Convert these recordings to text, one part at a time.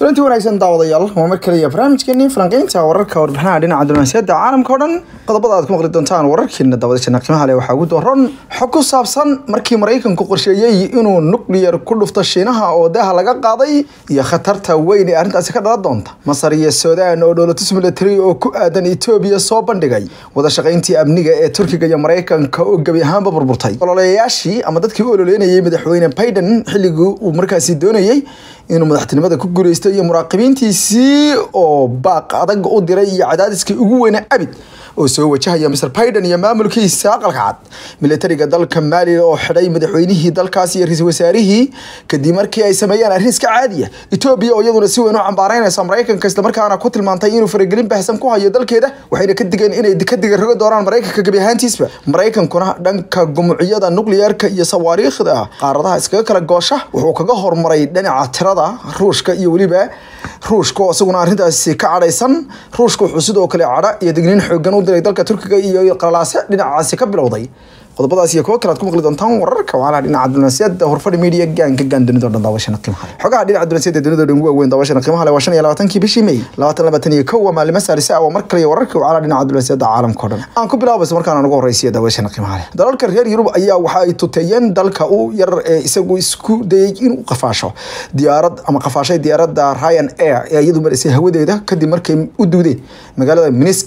kulanti wanaagsan daawadayaal waa mar kaliya barnaamijkeenii falanqeynta wararka warbixinaha dhinaca diblomaasiyadda caalamka o dhan qodobada aad ku maqli doontaan wararkeena daawadayaasha qiimaha leh waxaa ugu dooran xog ku saabsan markii maraykanku qorsheeyey inuu nuclear ku dhufto shiinaha oo daaha laga qaaday iyo khatarta weyn ee arrintaasi ka dhalan doonta masar iyo suudaan oo dhowlatus military oo ku aadan etoobiya soo bandhigay wada shaqayntii amniga ee turkiga iyo maraykanka oo gebi ahaanba burburtay ololeyaashii ama dadkii u ololeynayay madaxweyne biden xilligii uu markaasi doonayey inuu madaxtinimada ku guuleysto iyo muraaqibiintiisii oo baaq adag u diray iyo cadaadiskii ugu weynaa abid oo soo wajahaya mr biden iyo maamulkiisa aqalka cad militariga dalka maali oo xidhay madaxweynihii dalkaas iyo ra-iisul wasaarihii kadib markii ay sameeyeen arrin iska caadiya etoobiya oo iyaduna si weyn u cambaaraynaysa maraykanka islamarkaana ku tilmaantay inuu faragelin baahsan ku hayo dalkeeda waxayna ka digeen inay ka digarogo doonaan maraykanka gebi ahaantiisba maraykankuna dhanka gumucyada nukliyeerka iyo sawaariikhda qaaradaha iskaga kala goosha wuxuu kaga hormaray dhinaca tirada ruushka iyo weliba ruushka oo isaguna arrintaasi ka cadhaysan ruushka wuxuu sidoo kale cadha iyo digniin xoogan u diray dalka turkiga iyo qalalaase dhinacaasi ka bilowday qodobadaas iyo kuwo kale aad ku maqli doontaan wararka wacalaha dhinaca diblomaasiyadda horfadhi media gaanka gaan dunida o dhan daawashana qiimaha leh xogaha dhinaca diblomaasiyadda dunida o dhan ugu waaweyn daawashana qiimaha leh waa shan iyo labaatankii bishii may labaatan labaatan iyo kow waa maalimo saarisa ah waa mar kale iyo wararka wacalaha dhinaca diblomaasiyadda caalamka o dhan aan ku bilaabaysa markaan ugu horeysiya daawashana qiimaha leh dalalka reer yurub ayaa waxa ay tuteeyeen dalka u yar ee isagu isku dayay inuu qafaasho diyaarad ama qafaashay diyaaradda ryan air ee iyadu marisay hawadeeda kadib markay u duudeen magaalada minisk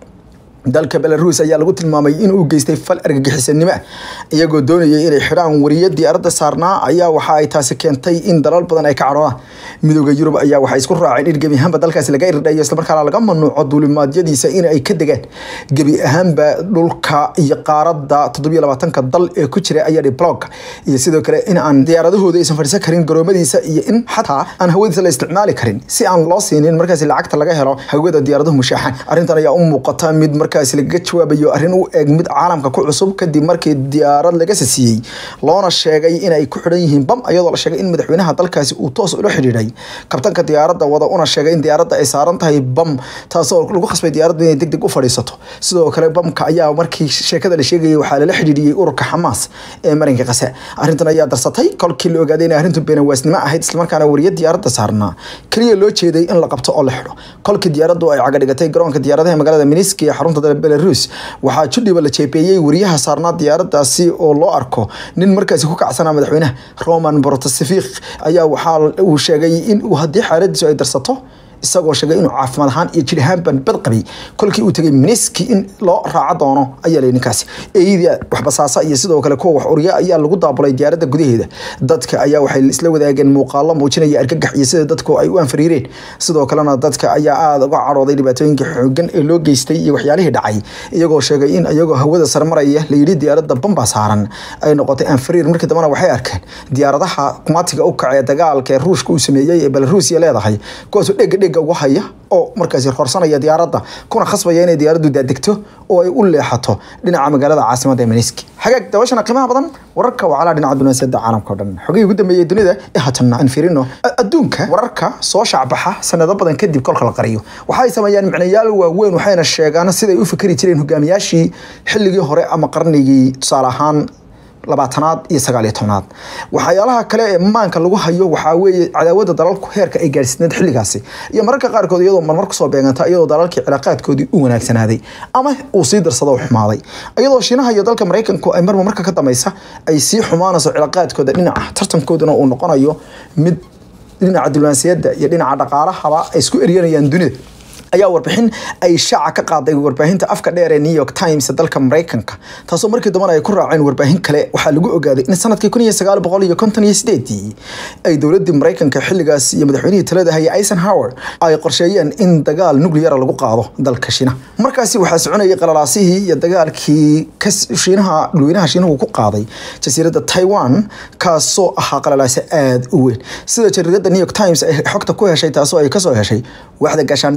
dalka belarus ayaa lagu tilmaamay inuu geystay fal argagixisanimo ah iyagoo doonayay inay xidhaan wariya diyaaradda saarnaa ayaa waxa ay taasi keentay in dalal badan ay ka cadhoodaan midooda yurub ayaa waxay isku raaceen in gebi ahaanba dalkaasi laga irdhayo islamarkaana laga mamnuuco duulimaadyadiisa in ay ka degaan gebi ahaanba dhulka iyo qaaradda toddobiyo labaatanka dal ee ku jira ayaa blog iyo sidoo kale in aan diyaaradahooda aysan fadhiisan karin garoomadiisa iyo in xataa aan hawadiisa la isticmaali karin si aan loo siinin markaasi lacagta laga helo hawada diyaaraduhu mushaaxan arrintan ayaa u muuqata mid marka lagaga jawaabayo arrin u eeg mid caalamka ku cusub kadib markii diyaarad laga sasiiyey loona sheegay inay ku xidhan yihiin bam iyadoo la sheegay in madaxweynaha dalkaasi uu toos ula xidhiidhay kabtanka diyaaradda wada una sheegay in diyaaradda ay saaran tahay bam taasoo lagu khasbay diyaaradda inay deg deg u fadhiisato sidoo kale bamka ayaa markii sheekada la sheegayay waxaa lala xidhiidhiyey ururka xamaas ee marinka qase arrintan ayaa darsatay kolkii la ogaaday inay arrintu beenawaasnimo ahayd islamarkaana wariya diyaaradda saarnaa keliya loo jeeday in la qabto oo la xidho kolkii diyaaraddu ay cagadhigatay garoonka diyaaradaha magaalada minisk ee xarunta belarus waxaa judhiba la jeebeeyey wariyaha saarnaa diyaaradaasi oo loo arko nin markaasi ku kacsanaa madaxweynaha roman bortasifik ayaa waxaa uu sheegay in uu haddii xaaladiisu ay darsato isagoo sheegay inuu caafimaad ahaan iyo jir ahaanban bad qabay kolkii uu tegay miniski in loo raaco doono ayaa la ninkaasi eeyada waxbasaasa iyo sidoo kale kuwa wax uriya ayaa lagu daabulay diyaaradda gudaheeda dadka ayaa waxay isla wadaageen muuqaalo muujinaya argagax iyo sida dadku ay u anfariireen sidoo kalena dadka ayaa aada uga cadhooday dhibaatooyinka xoogan ee loo geystay iyo waxyaalihii dhacay iyagoo sheegay in iyagoo hawada sarmaraya la yidhi diyaaradda bamba saaran ay noqotay anfariir markii dambena waxay arkeen diyaaradaha kumatiga u kacee dagaalka ee ruushka uu sameeyey ee belarusiya leedahay kuwaasoo dhega dhega ugu haya oo markaasi horsanaya diyaaradda kuna khasbaya inay diyaaraddu daadegto oo ay u leexato dhinaca magaalada caasimadda ee miniski xagaag daawashana qiimaha badan wararka wacalaha dhinaca dunaasiyadda caalamka o dhan xogihii ugu dambeeyey dunida ee haatanna aan fiirino adduunka wararka soo shacbaxa sanado badan kadib kolka la qariyo waxay sameeyaan micnayaal waaweyn waxayna sheegaan siday u fikri jireen hogaamiyaashii xilligii hore ama qarnigii tusaale ahaan labaatanaad iyo sagaal iyo tobnaad waxyaalaha kale ee maanka lagu hayo waxaa weeye cadaawada dalalku heerka ay gaadhsiineed xilligaasi iyo mararka qaarkood iyadoo marmar kusoo beeganta iyadoo dalalkii cilaaqaadkoodii u wanaagsanaaday ama uu sii darsado u xumaaday iyadoo shiinaha iyo dalka maraykanku ay marba marka ka dambaysa ay sii xumaanayso cilaaqaadkooda dhinaca tartankooduna uu noqonayo mid dhinaca diblomaasiyadda iyo dhinaca dhaqaalahaba ay isku eryanayaan dunida ayaa warbixin ay shaaca ka qaaday warbaahinta afka dheer ee new york times dalka maraykanka taasoo markii dambana ay ku raaceen warbaahin kale waxaa lagu ogaaday in sanadkii kun iyo sagaal boqol iyo konton iyo sideedii ay dowladii maraykanka xilligaas iyo madaxweynihii talada haya eisenhower ay qorsheeyeen in dagaal nucleara lagu qaado dalka shiinaha markaasi waxaa soconayay qalalaasihii iyo dagaalkii shiinaha dhulweynaha shiinuhu ku qaaday jasiiradda taiwan kaasoo ahaa qalalaase aada u weyn sida jariirada new york times ay xogta ku heshay taasoo ay kasoo heshay waaxda gaashaandhigga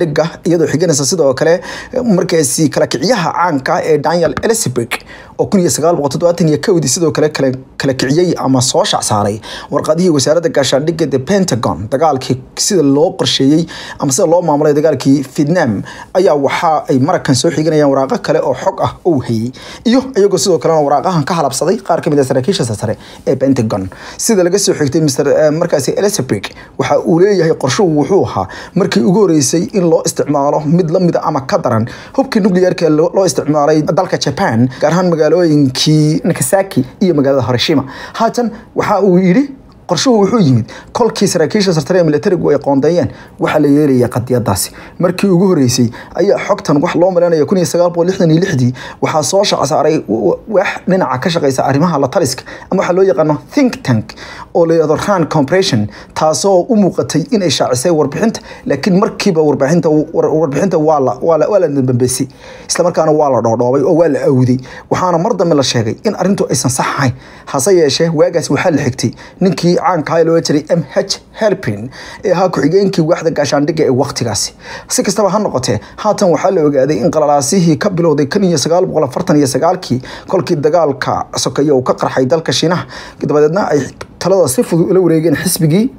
iyadoo xiganaysa sidoo kale markaasi kala kiciyaha caanka ee daniel elizabeth oo kun iyo sagaal boqol toddobaatan iyo kowdii sidoo kale kala kala kiciyey ama soo shacsaaray warqadihii wasaaradda gaashaandhigga the pentagon dagaalkii sida loo qorsheeyey ama sida loo maamulay dagaalkii vietnam ayaa waxa ay marakan soo xiganayaan waraaqo kale oo xog ah uu hayey iyo iyagoo sidoo kalena waraaqahan ka halabsaday qaar kamid a saraakiisha sare ee pentagon sida laga soo xigtay mr markaasi elizabeth waxa uu leeyahay qorshuhu wuxuu ahaa markii ugu horeysay in loo isticmaalo mid lamida ama ka daran hubkii nuclearka loo isticmaalay dalka japan gaar ahaan magaalooyinkii nakasaki iyo magaalada hiroshima haatan waxa uu yidhi qorshuhu wuxuu yimid kolkii saraakiisha sartare ee militarigu ay qoondeeyeen waxaa la yeelayay qadiyadaasi markii ugu horeysay ayaa xogtan wax loo malaynayo kun iyo sagaal boqol lixdan iyo lixdii waxaa soo shacsaaray wax dhinaca ka shaqeysa arrimaha la taliska ama waxaa loo yaqaano think tank oo la yidhahdo ran compression taasoo u muuqatay in ay shaacisay warbixinta laakiin markiiba warbixinta warbixinta waa la waa la waa la dambeysay isla markaana waa la dhoodhoobay oo waa la awday waxaana mar dambe la sheegay in arrintu aysan sax ahayn hase yeeshee waagaas waxaa la xigtay ninkii caanka loo jiray m h helpin ee ahaa ku-xigeenkii waaxda gaashaandhigga ee wakhtigaasi si kastaba ha noqotee haatan waxaa la ogaaday in qalalaasihii ka bilowday kun iyo sagaal boqol afartan iyo sagaalkii kolkii dagaalka sokeeye uu ka qarxay dalka shiinaha dabadeedna ay talada si fudud ula wareegeen xisbigii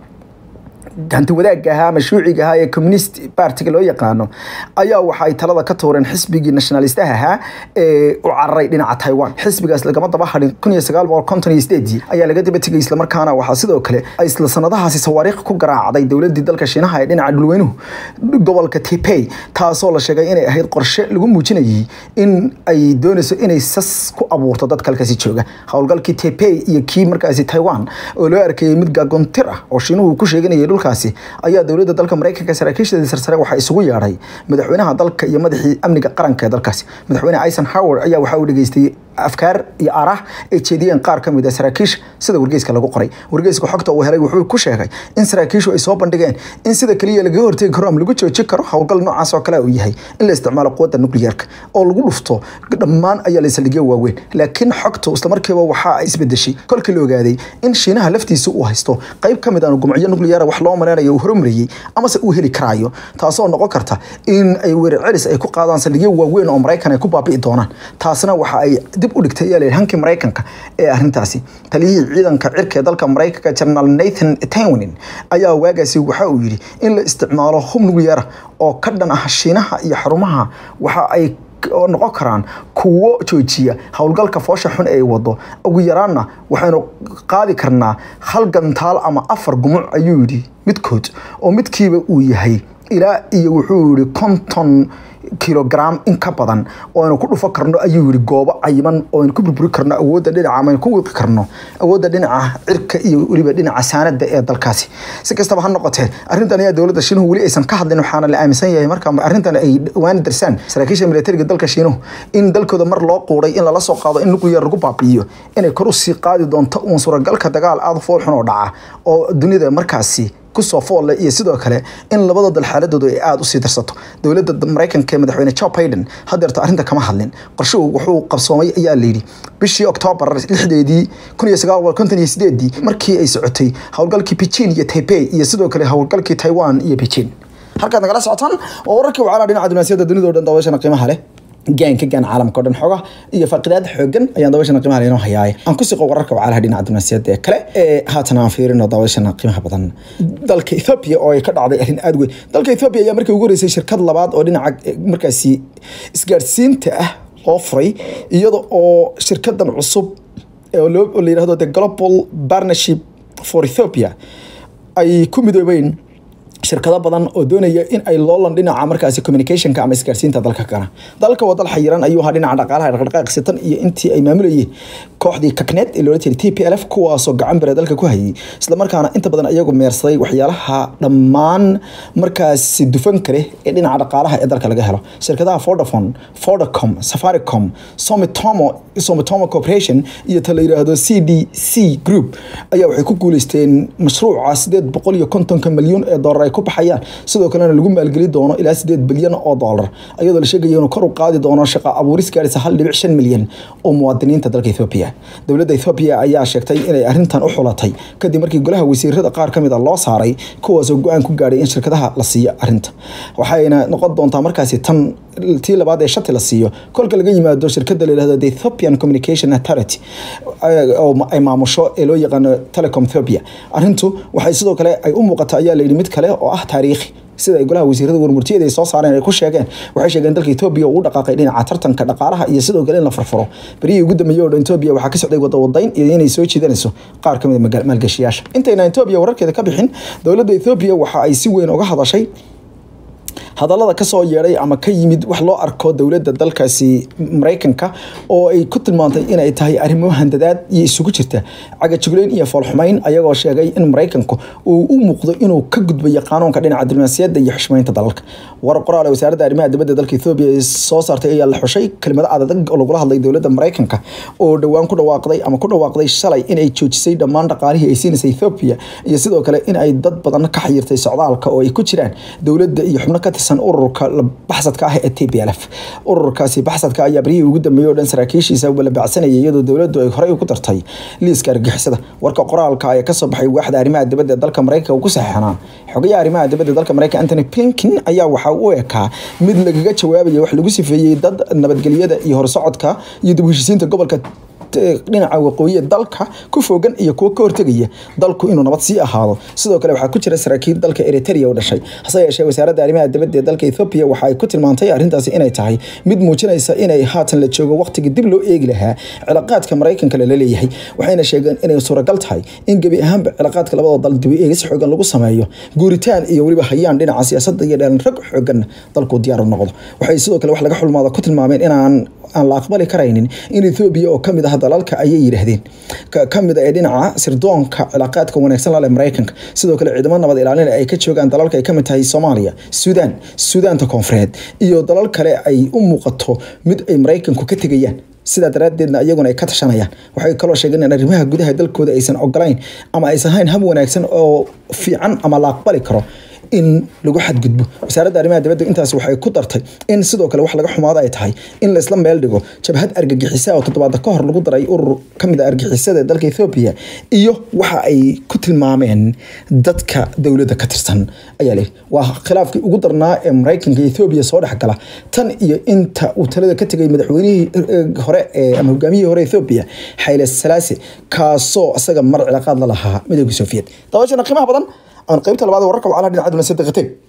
hanti wadaagga ahaa ama shuuciga ahaa ee communist partiga loo yaqaano ayaa waxa ay talada ka tuureen xisbigii nationalistaha ahaa ee u cararay dhinaca taiwan xisbigaas lagama daba hadhin kun iyo sagaal boqol konton iyo sideedii ayaa laga daba tegay islamarkaana waxaa sidoo kale ay isla sanadahaasi sawaariikh ku garaacday dowladii dalka shiinaha ee dhinaca dhulweynuhu gobolka tipey taasoo la sheegay inay ahayd qorshe lagu muujinayay in ay doonayso inay sas ku abuurto dadka halkaasi jooga howlgalkii tipey iyo kii markaasi taiwan oo loo arkayay mid gaagoontir ah oo shiinuhu ku sheeganayay dhulka ayaa dowladda dalka mareykanka saraakiisheedii sarsare waxaa isugu yeedhay madaxweynaha dalka iyo madaxii amniga qaranka ee dalkaasi madaxweyne eisenhower ayaa waxaa uu dhageystay afkaar iyo arah ay jeediyeen qaar ka mid a saraakiisha sida wargeyska lagu qoray wargeyska xogta uu helay wuxuu ku sheegay in saraakiishu ay soo bandhigeen in sida keliya lagaga hortegi karo ama lagu joojin karo howlgal noocaas oo kale uu yahay in la isticmaalo quwadda nuclearka oo lagu dhufto dhammaan ayaa la saldhigyo waaweyn laakiin xogtu islamarkiiba waxa ay isbedeshay kolkii la ogaaday in shiinaha laftiisa uu haysto qayb ka mid aan gumacyo nuclear wax loo maleynayo uu horumariyey amase uu heli karaayo taasoo noqon karta in ay weerar celis ay ku qaadaan saldhigyo waaweyn oo maraykan ay ku baabi'i doonaan taasna waxa ay dib u dhigtay ayaa la hankii maraykanka ee arrintaasi taliyihii ciidanka cirka ee dalka maraykanka generaal nathan tewnin ayaa waagaasi waxa uu yidhi in la isticmaalo hub nuclear oo ka dhan ah shiinaha iyo xarumaha waxa ay noqon karaan kuwo joojiya howlgalka foosha xun ee wado ugu yaraanna waxaynu qaadi karnaa hal gantaal ama afar gumuc ayuu yidhi midkood oo midkiiba uu yahay ilaa iyo wuxuu yihi konton kilogram in ka badan oo aynu ku dhufo karno ayuu yihi goobo cayiman oo aynu ku burburi karno awoodda dhinaca ama aynu ku wiqi karno awoodda dhinaca cirka iyo weliba dhinaca saanada ee dalkaasi si kastaba ha noqotee arrintan ayaa dowladda shiinuhu weli aysan ka hadlin waxaana la aaminsan yahay marka arrintan ay dhawaan darsaan saraakiisha militariga dalka shiinuhu in dalkooda mar loo quuday in lala soo qaado in nuclear lagu baabi'iyo inay kor usii qaadi doonto uun suuragalka dagaal aada fool xun oo dhaca oo dunida markaasi kusoo foolle iyo sidoo kale in labada dal xaaladoodu ay aada usii darsato dowladda maraykanka ee madaxweyne joe biden hadeerto arrinta kama hadlin qorshuhu wuxuu qabsoomay ayaa layidhi bishii oktoobar lixdeedii kun iyo sagaal boqol konton iyo sideedii markii ay socotay howlgalkii beijing iyo taipei iyo sidoo kale howlgalkii taiwan iyo beijing halkaad nagala socotaan oo wararkii wacala dhinaca dunaasiyada dunida o dhan daawashana qiimaha leh gaan ka gaan caalamka o dhan xoga iyo faaqidaad xoogan ayaan daawashana qiimaha leh inoo hayaay aan ku siqo wararka wacalaha dhinaca dunaasiyada ee kale ee haatan aan fiirino daawashana qiimaha badan dalka Ethiopia oo ay ka dhacday arrin aad weyn dalka Ethiopia ayaa markii ugu horeysay shirkad labaad oo dhinaca markaasi isgaarsiinta ah loo furay iyada oo shirkadan cusub oo la yidhaahdo the global partnership for Ethiopia ay ku midoobeen shirkado badan oo doonaya in ay loolan dhinaca markaasi communicationka ama isgaarsiinta dalka kana dalka waa dal xayiran ayuu ahaa dhinaca dhaqaalaha dhaqdhaqaaq sitan iyo intii ay maamulayeen kooxdii kaknet ee loola jiray t p l f kuwaasoo gacan bere dalka ku hayay islamarkaana inta badan iyagu meersaday waxyaalaha dhammaan markaasi dufan kale ee dhinaca dhaqaalaha ee dalka laga helo shirkadaha vodafone vodacom safaricom somitomo somitomo corporation iyo ta la yiraahdo c d c group ayaa waxay ku guuleysteen mashruuca sideed boqol iyo kontonka milyuun ee doolar ay ku baxayaan sidoo kalena lagu maalgeli doono ilaa sideed bilyan oo doolar iyadoo la sheegaya inuu kor u qaadi doono shaqa abuuris gaarisa hal dhibic shan milyan oo muwaadiniinta dalka ethoobiya dowladda ethoobiya ayaa sheegtay inay arrintan u xulatay kadib markii golaha wasiirada qaar ka mid a loo saaray kuwaasoo go-aan ku gaadhay in shirkadaha la siiyo arrinta waxayna noqon doontaa markaasi tan tii labaad ee shati la siiyo kolka laga yimaado shirkada la yihahdo the ethiopian communication authority oo ay maamusho ee loo yaqaano telecom ethiopia arrintu waxay sidoo kale ay u muuqata ayaa la yidhi mid kale oo ah taariikhi sida ay golaha wasiirada warmurtiyada ay soo saareen ay ku sheegeen waxay sheegeen dalka Ethiopia uu dhaqaaqay dhinaca tartanka dhaqaalaha iyo sidoo kale in la furfuro berihii ugu dambeeyay oo Ethiopia waxaa ka socday wada wadayn iyo inay soo jiidanayso qaar ka mid ah maalgashiyaasha intayna Ethiopia wararkeeda ka bixin dowladda Ethiopia waxa ay si weyn uga hadashay hadallada ka soo yeedhay ama ka yimid wax loo arko dowladda dalkaasi maraykanka oo ay ku tilmaantay inay tahay arrimo handadaad iyo isugu jirta cagajugleyn iyo foolxumayn ayagoo sheegay in maraykanku uu u muuqdo inuu ka gudbayo qanuunka dhinaca diblomaasiyadda iyo xushmaynta dalalka war qoraal ee wasaaradda arrimaha dibadda dalka Ethiopia ay soo saartay ayaa la xushay kelmado adag oo lagula hadlay dowladda maraykanka oo dhowaan ku dhawaaqday ama ku dhawaaqday shalay in ay joojisay dhammaan dhaqaalihii ay siinaysay Ethiopia iyo sidoo kale in ay dad badan ka xayirtay socdaalka oo ay ku jiraan dowladda iyo xubno ka tirsan ururka baxsadka ah ee TPLF ururkaasi baxsadka ayaa barihii ugu dambeeyay oo dhan saraakiishiisa wala bacsanayay iyadoo dowladdu ay horey ku dartay liiska argagixisada warka qoraalka ayaa ka soo baxay waaxda arrimaha dibadda ee dalka Mareykanka uu ku saxeexnaa xogayaha arrimaha dibadda dalka Mareykanka Anthony Blinken ayaa waxa uu ekaa mid lagaga jawaabayo wax lagu sifeeyay dad nabadgelyada iyo horsocodka iyo dib u heshiisiinta gobolka dhinaca waqooyi dalka ku fogan iyo kuwa ka hortegaya dalku inuu nabad sii ahaado sidoo kale waxaa ku jira saraakiil dalka Eritrea oo dhashay hase yeeshee wasaaradda arrimaha dibadda ee dalka Ethiopia waxa ay ku tilmaantay arrintaasi inay tahay mid muujinaysa inay haatan la joogo waqtigii dib loo eegi lahaa cilaaqaadka Mareykanka la leeyahay waxayna sheegeen inay suuragal tahay in gebi ahaanba cilaaqaadka labada dal dib u eegis xoogan lagu sameeyo guuritaan iyo weliba hayaan dhinaca siyaasadda iyo dheelan rag xoogan dalku diyaar u noqdo waxay sidoo kale wax laga xulmaado ku tilmaameen inaan aan la aqbali karaynin in Ethiopia oo kamid ah dalalka ayay yiraahdeen kamid ah ee dhinaca sirdoonka cilaaqaadka wanaagsan la leh Mareykanka sidoo kale ciidamada nabad ilaalin ay ka joogaan dalalka ay kamid tahay Soomaaliya Suudaan Suudaanta Koonfureed iyo dalal kale ay u muuqato mid ay Mareykanku ka tegayaan sidaa daraaddeedna iyaguna ay ka tashanayaan waxay kaloo sheegeen in arrimaha gudaha dalkooda aysan ogolayn ama aysan hayn hab wanaagsan oo fiican ama la aqbali karo in lagu xadgudbo wasaaradda arrimaha dibadda intaas waxay ku dartay in sidoo kale wax laga xumaado ay tahay in la isla meel dhigo jabhad argagixisa oo toddobaad ka hor lagu daray urur ka mid ah argagixisada dalka Ethiopia iyo waxa ay ku tilmaameen dadka dowladda ka tirsan ayaa leh waa khilaafkii ugu darnaa ee Mareykanka iyo Ethiopia soo dhaxgala tan iyo inta uu talada ka tagay madaxweynihii hore ee ama hogaamiyihii hore Ethiopia Haile Selassie kaasoo asaga mar cilaaqaad la lahaa midowga Soviet dabashana qiimaha badan aan qaybta labaad wararka wacala dhinaca diblomaasiyadda qatay